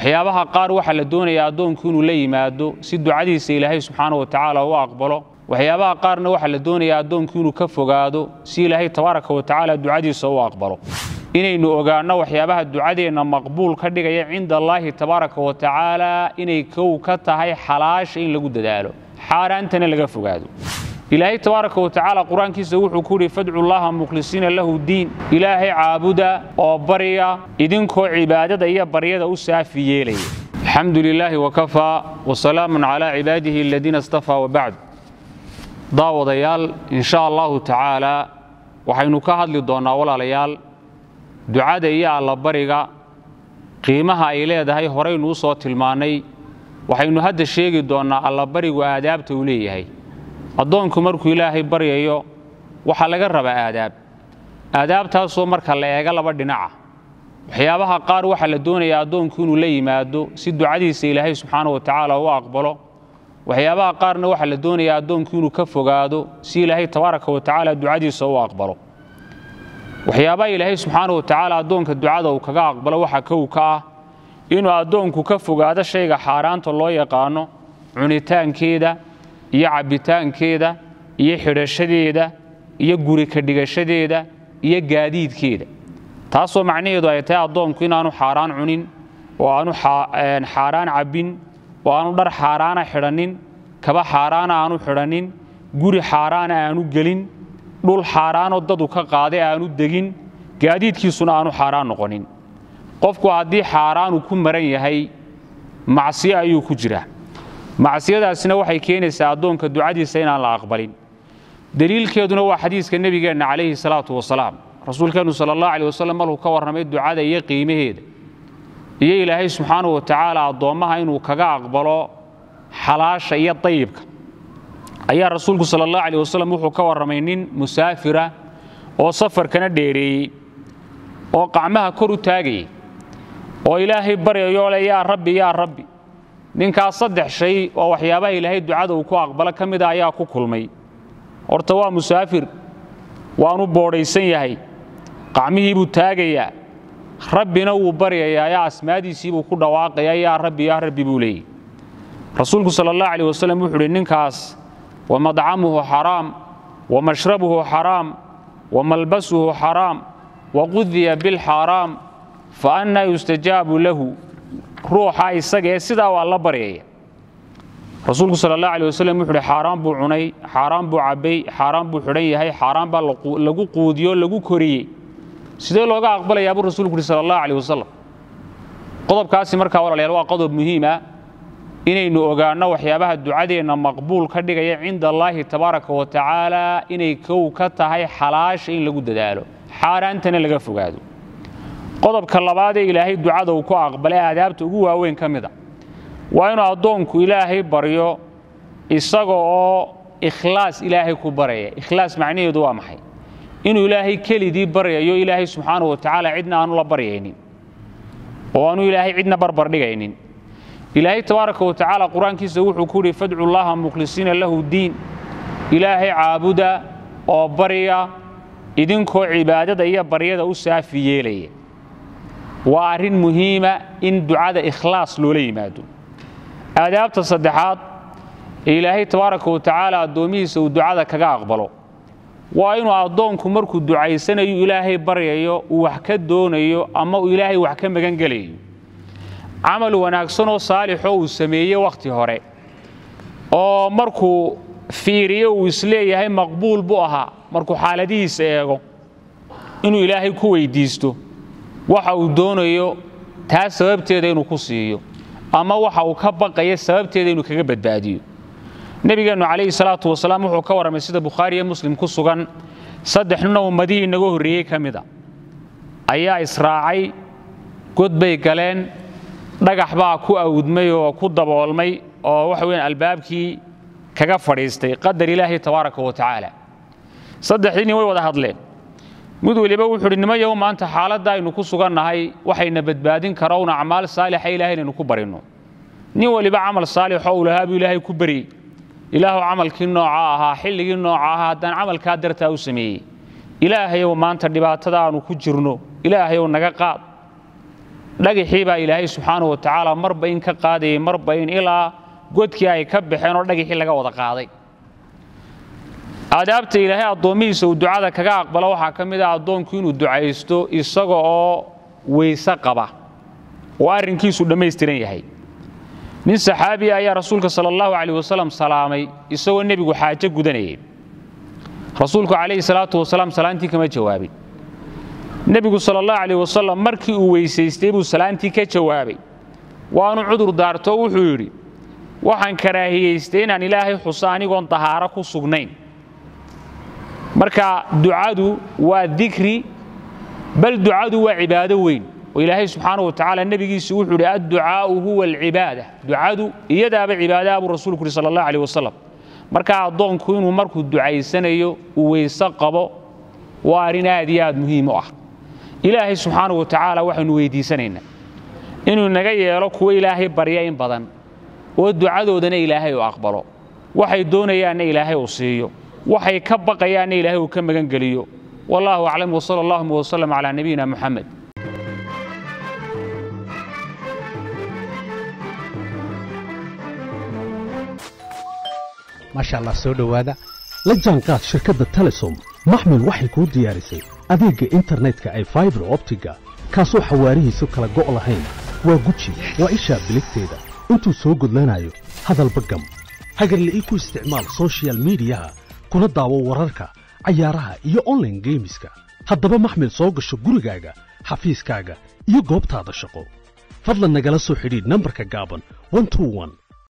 waxyaabaha qaar waxaa la doonayaa addoonku inuu la yimaado si ducadiisa ilaahay subxaana wa tacaala u aqbalo waxyaabaha qaarna waxaa la doonayaa addoonku inuu ka fogaado si ilaahay tabaaraka wa tacaala ducadiisa u aqbalo inaynu ogaanno waxyaabaha ducadeenna maqbuul ka dhigaya cinda allaahi tabaaraka wa tacaala inay kow ka tahay xalaasha in lagu dadaalo xaaraantana laga fogaado ilaahay tabaaraka wa tacaala qur-aankiisa wuxuu ku yidhi fadcu llaha mukhlisiina lahu diin ilaahay caabuda oo barya idinkoo cibaadada iyo baryada u saafi yeelaya alxamdu lilaahi wakafaa wasalaamun calaa cibaadihi aladiina istafaa wabacd daawadayaal insha allahu tacaala waxaynu ka hadli doonnaa walaalayaal ducada iyo allabariga qiimaha ay leedahay horaynu u soo tilmaannay waxaynu hadda sheegi doonnaa allabarigu aadaabta uu leeyahay addoonku markuu ilaahay baryayo waxaa laga rabaa aadaab aadaabtaasoo marka la eega laba dhinaca waxyaabaha qaar waxaa la doonayaa addoonku inuu la yimaado si ducadiisa ilaahay subxaana wa tacaala u aqbalo waxyaabaha qaarna waxaa la doonayaa addoonku inuu ka fogaado si ilaahay tabaaraka wa tacaala ducadiisa u aqbalo waxyaabaha ilaahay subxaana wa tacaala addoonka ducada uu kaga aqbalo waxaa kow ka ah inuu addoonku ka fogaado shayga xaaraanta loo yaqaano cunitaankeeda iyo cabbitaankeeda iyo xidhashadeeda iyo guri ka dhigashadeeda iyo gaadiidkeeda taasoo macnaheedu ay tahay addoonku inaanu xaaraan cunin oo aanu xaaraan cabbin oo aanu dhar xaaraana xidhannin kaba xaaraana aanu xidhannin guri xaaraana aanu gelin dhul xaaraanoo dadu ka qaaday aanu degin gaadiidkiisuna aanu xaaraan noqonin qofku haddii xaaraanu ku maran yahay macsiyo ayuu ku jiraa macsiyadaasina waxay keenaysaa addoonka ducadiisa inaan la aqbalin deliilkeeduna waa xadiiska nebigeenna calayhi salaatu wasalaam rasuulkeennu sala allah aleh wasalam markuu ka warramay ducada iyo qiimaheeda iyo ilaahay subxaanahu wa tacaala addoommaha inuu kaga aqbalo xalaasha iyo dayibka ayaa rasuulku sala allah aleh wasalam wuxuu ka warramay nin musaafira oo safarkana dheereeyey oo qacmaha kor u taagayay oo ilaahay baryayoo le yaa rabbi yaa rabbi ninkaas saddex shay oo waxyaabaha ilaahay ducada uu ku aqbalo ka mida ayaa ku kulmay horta waa musaafir waanu boodhaysan yahay qacmihii buu taagayaa rabbina wuu baryayaa yaa asmaadiisii buu ku dhawaaqayaa yaa rabbi yaa rabbi buu leeyey rasuulku sala allah aleh wasalam wuxuu uhi ninkaas wa madcamuhu xaraam wa mashrabuhu xaraam wa malbasuhu xaraam wa qudiya bilxaaraam fa annaa yustajaabu lahu ruuxa isaga ee sidaa waa la baryaya rasuulku sal allah aleh wasalam wuxu uhi xaaraan buu cunay xaaraan buu cabbay xaaraan buu xidhan yahay xaaraan baa lagu quudiyo lagu koriyey sidee looga aqbalayaa buu rasuulku uhi sal allah aleh wasalam qodobkaasi markaa walaalayaal waa qodob muhiima inaynu ogaanno waxyaabaha ducadeenna maqbuul ka dhigaya cinda allaahi tabaaraka wa tacaala inay kow ka tahay xalaasha in lagu dadaalo xaaraantana laga fogaado qodobka labaadee ilaahay ducada uu ku aqbalay aadaabta ugu waaweyn ka mid a waa inuu addoonku ilaahay baryo isaga oo ikhlaas ilaahay ku baraya ikhlaas macnaheedu waa maxay inuu ilaahay kelidii baryayo ilaahay subxaana wa tacaala cidna aanu la baryaynin oo aanu ilaahay cidna barbar dhigaynin ilaahay tabaaraka wa tacaala qur-aankiisa wuxuu ku yidhi fadcu llaha mukhlisiina lahu diin ilaahay caabuda oo barya idinkoo cibaadada iyo baryada u saafi yeelaya waa arrin muhiima in ducada ikhlaas loola yimaado aadaabta saddexaad ee ilaahay tabaaraka wa tacaala addoommihiisa uu ducada kaga aqbalo waa inuu addoonku markuu ducaysanayo ilaahay baryayo uu wax ka doonayo ama uu ilaahay wax ka magan gelayo camal wanaagsanoo saalixoo uu sameeye wakhti hore oo markuu fiiriyo uu isleeyahay maqbuul buu ahaa markuu xaaladihiisa eego inuu ilaahay ku weyddiisto waxa uu doonayo taa sababteeda inuu ku siiyo ama waxa uu ka baqaya sababteeda inuu kaga badbaadiyo nebigeennu calayhi salaatu wasalaam wuxuu ka warramay sida bukhaari iyo muslim ku sugan saddex nina ummadihii inaga horreeyey ka mid a ayaa israacay god bay galeen dhagax baa ku awdmay oo ku daboolmay oo waxa weyan albaabkii kaga fadhiistay qadar ilaahi tabaaraka wa tacaala saddexdii nin way wada hadleen mid weliba wuxuu uhi nimayow maanta xaaladda aynu ku sugannahay waxayna badbaadin karown acmaal saalixa ilahay inaynu ku barinno nin weliba camal saalixoo uu lahaa buu ilaahay ku baryey ilaahu camalkii nooca ahaa xilligii nooca ahaa haddaan camalkaa dartaa u sameeyey ilaahayow maanta dhibaatada aanu ku jirno ilaahayow naga qaad dhagixii baa ilaahay subxaanahu wa tacaala marba in ka qaadayay marba in ilaa godkii ay ka baxeen oo dhagixii laga wada qaaday aadaabta ilaahay addoommihiisa uu ducada kaga aqbalo waxaa ka mid ah addoonku inuu ducaysto isaga oo weyse qaba oo arrinkiisu dhammaystiran yahay nin saxaabiya ayaa rasuulka sala allahu calayh wasalam salaamay isagoo nebigu xaajo gudanayay rasuulku calayhi salaatu wasalaam salaantii kama jawaabin nebigu sala allahu calayh wasalam markii uu weysaystay buu salaantii ka jawaabay waanu cudur daarto wuxuu yidhi waxaan karaahiyaystay inaan ilaahay xuso anigoon dahaaro ku sugnayn marka ducadu waa dikri bal ducadu waa cibaado weyn oo ilaahay subxaanahu wa tacaala nebigiisu wuxuu idhi adducaa'u huwa alcibaada ducadu iyadaaba cibaadaha buu rasuulku yidhi sala allah calayh wasalam marka addoonku inuu markuu ducaysanayo uu weyse qabo waa arrin aad iyo aad muhiim u ah ilaahay subxaanahu wa tacaala waxaynu weydiisanaynaa inuu naga yeelo kuwo ilaahay barya in badan oo ducadoodana ilaahay uu aqbalo waxay doonayaanna ilaahay uu siiyo waxay ka baqayaanna ilaahay uu ka magan geliyo wallahu aclam wsala allahuma wsalam calaa nabiyina muxamed maasha allah soo dhowaada la jaanqaad shirkadda telesom maxmil waxay kuu diyaarisay adeegga internetka ay faibar optiga kaasoo xawaarihiisu kala go' lahayn waa guji waa ishaa biligteeda intuu soo gudlanayo hadalba gam hagarle ii ku isticmaal soshiyal miidiyaha kuna daawo wararka cayaaraha iyo onlaine geemiska haddaba maxmil soo gasho gurigaaga xafiiskaaga iyo goobtaada shaqo fadlan nagala soo xidhiidh nambarka gaaban